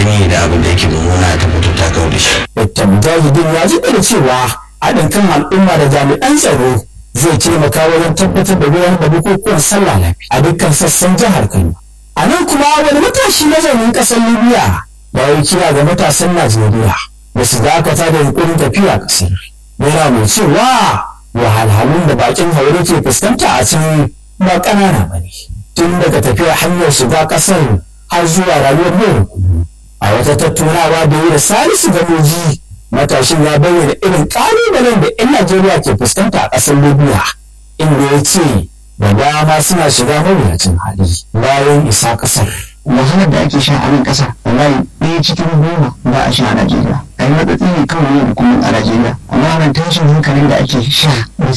gani da abin da yake mummuna ta fito ta kawo da shi. Dr. Mujahidin ya ji da cewa haɗin kan al'umma da jami'an tsaro zai taimaka wajen tabbatar da gudanar da bukukuwan sallah lafiya a dukkan sassan jihar Kano. A nan kuma wani matashi mazaunin ƙasar Libya ya yi kira ga matasan Najeriya da su dakata da yunkurin tafiya ƙasar. Yana mai cewa wahalhalun da bakin haure ke fuskanta a can ba ƙanana ba ne. Tun daga tafiyar hanyar shiga ƙasar har zuwa rayuwar yau da kullum. A wata tattaunawa da yi da Salisu Gamoji matashin ya bayyana irin ƙalubalen da 'yan Najeriya ke fuskanta a ƙasar Libya inda ya ce da dama suna shiga mawuyacin hali bayan isa ƙasar. wahalar da ake sha a nan ƙasa wallahi ɗaya cikin goma ba a sha a Najeriya a yi matsatsi ne kawai yau da kullum a Najeriya amma nan tashin hankalin da ake sha